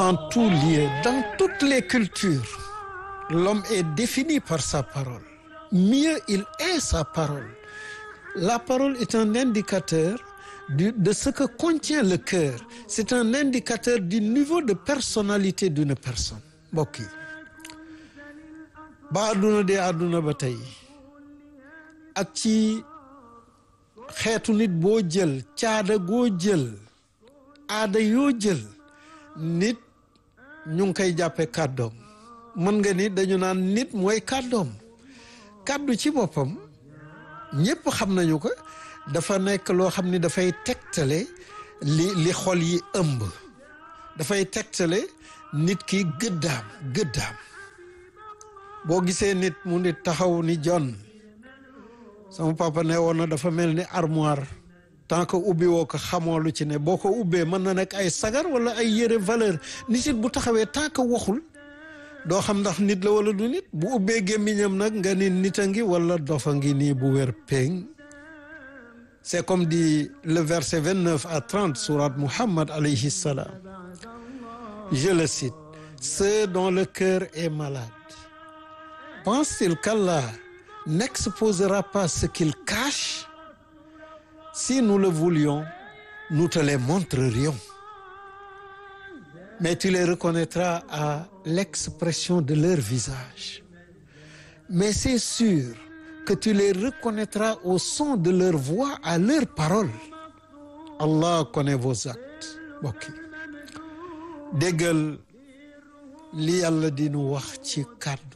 en tout lieu dans toutes les cultures l'homme est défini par sa parole mieux il est sa parole la parole est un indicateur du, de ce que contient le cœur c'est un indicateur du niveau de personnalité d'une personne mbokk yi ba àdduna dee àdduna ba tey ak ci xeetu nit boo jël caada goo jël aada yoo jël nit ñu ngi koy jàppe kàddoom mën nga ni dañu naan nit mooy kàddoom kàddu ci boppam ñépp xam nañu ko dafa nekk loo xam ni dafay tegtale li li xol yi ëmb dafay tegtale nit ki gëddaam gëddaam boo gisee nit mu nit taxaw ni jon sama papa ne woon na dafa mel ni armoire tant que ubbi woo ko xamoo lu ci ne boo ko ubbee mën na nekk ay sagar wala ay yére valeur nit it bu taxawee tant que waxul doo xam ndax nit la wala du nit bu ubbee gémmiñam nag nga ni nit a ngi wala dofa ngi nii bu wér péng c'est comme dit le verset 29 à 30 sourate Muhammad alayhi salam je le cite ceux dont le cœur est malade pense-t-il qu'Allah n'exposera pas ce qu'il cache si nous le voulions nous te les montrerions mais tu les reconnaîtras à l'expression de leur visage mais c'est sûr que tu les reconnaîtras au son de leur voix à leurs paroles Allah connaît vos actes mbokk yi déggal li yàlla di nu wax ci kàddu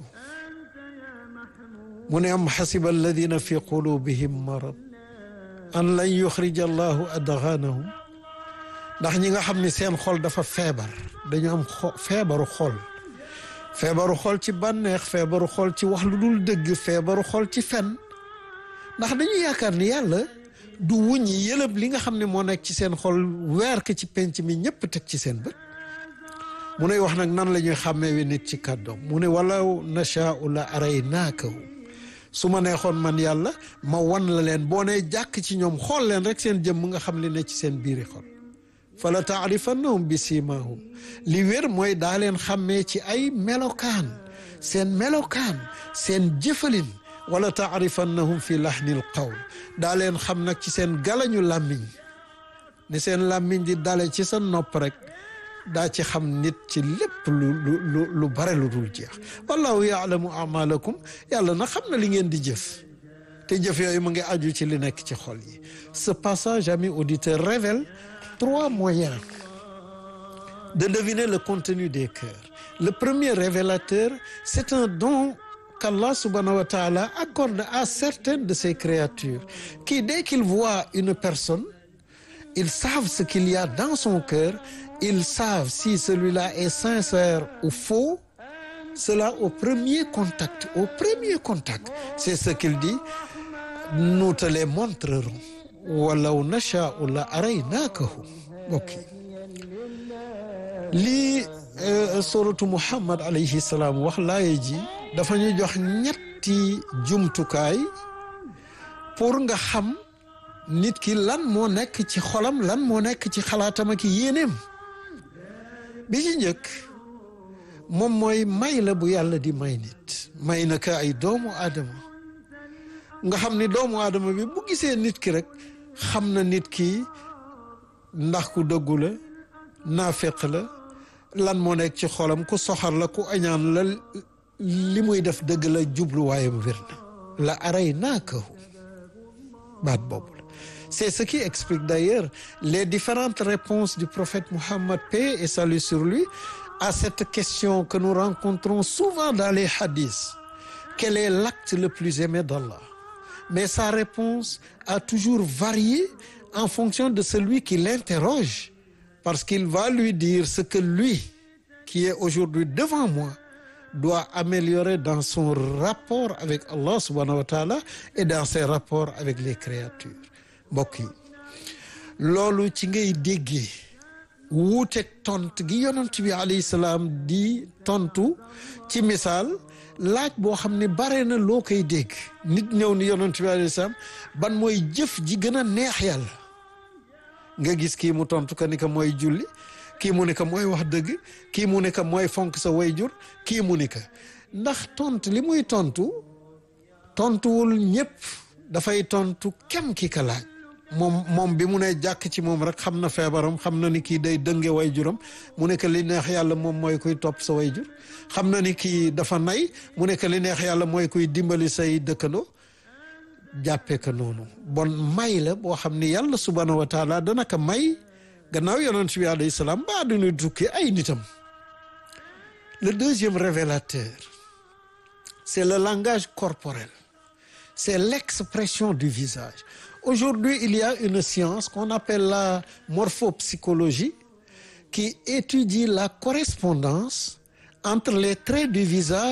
mu ne am xasiba alladina fi qulubihim marad an lan yuxrija allahu adganahum ndax ñi nga xam ni seen xol dafa feebar dañu am feebaru xol feebaru xol ci bànneex feebaru xol ci wax lu dul dëgg feebaru xol ci fen ndax dañu yaakaar ni yàlla du wuññi yëlëb li nga xam ne moo nekk ci seen xol weer ko ci penc mi ñëpp teg ci seen bët mu ne wax nag nan la ñuy xàmmee wi nit ci kàddoom mu ne walaw nashaau la araynaakahu su ma neexoon man yàlla ma wan la leen boo nee jàkk ci ñoom xool leen rek seen jëmm nga xam li ne ci seen biiri xol fala taarifannahum bi simahum li wér mooy daa leen xàmmee ci ay melokaan seen melokaan seen jëfalin wala taarifannahum fi lahnil qawl daa leen xam nag ci seen galañu làmmiñ ne seen làmmiñ di dale ci sa nopp rek daa ci xam nit ci lépp lu lu lu bare lu dul jeex wallahu yaalamu amalakum yàlla na xam na li ngeen di jëf te jëf yooyu mu ngi aju ci li nekk ci xol yi ce passage amis auditeurs révèle trois moyens de deviner le contenu des cœurs le premier révélateur c'est un don qu'Allah subhanahu wa ta'ala accorde à certaines de ses créatures qui dès qu'ils voient une personne ils savent ce qu'il y a dans son cœur ils savent si celui-là est sincère ou faux cela au premier contact au premier contact c'est ce qu'il dit nous te les montrerons walaw nashaa'u la araynaakahu mbokk lii suratu Muhammad alayhi salaam wax laaye ji dafa ñu jox ñetti jumtukaay pour nga xam nit ki lan moo nekk ci xolam lan moo nekk ci xalaatam ak yéeneem bi ci njëkk moom mooy may la bu yàlla di may nit may na ka ay doomu aadama nga xam ni doomu aadama bi bu gisee nit ki rek xam na nit ki ndax ku dëggu la naafeq la lan moo nekk ci xolam ku soxar la ku añaan la li muy def dëgg la jubluwaayam wér na la aray naakahu baat boobu la c'est ce qui explique d'ailleurs les différentes réponses du prophète Mohammed paix et salut sur lui à cette question que nous rencontrons souvent dans les hadiths quel est l'acte le plus aimé d'Allah mais sa réponse a toujours varié en fonction de celui qui l'interroge parce qu'il va lui dire ce que lui qui est aujourd'hui devant moi doit améliorer dans son rapport avec Allah subhanahu wa ta'ala et dans ses rapports avec les créatures mbokk yi loolu ci ngay déggee wuuteeg tont gi yonent bi alayhi salaam di tontu ci misaal laaj boo xam ne bare na loo koy dégg nit ñëw ni yonent bi alayhi salaam ban mooy jëf ji gën a neex yàlla nga gis kii mu tontu ko ni ko mooy julli kii mu ne que mooy wax dëgg kii mu ne que mooy fonk sa wayjur kii mu ne que ndax tontu li muy tontu tontuwul ñëpp dafay tontu kem ki ka laaj moom moom bi mu ne jàkk ci moom rek xam na feebaram xam na ni kii day dënge wayjuram mu ne que li neex yàlla moom mooy kuy topp sa wayjur xam na ni kii dafa nay mu ne que li neex yàlla mooy kuy dimbali say dëkkandoo jàppee ko noonu bon may la boo xam ni yàlla subhanahu wa taala dana ko may gannaaw yonent bi alayhi salaam ba àdduna tukki ay nitam le deuxième révélateur c'est le langage corporel c'est l'expression du visage aujourd'hui il y a une science qu'on appelle la morphopsychologie qui étudie la correspondance entre les traits du visage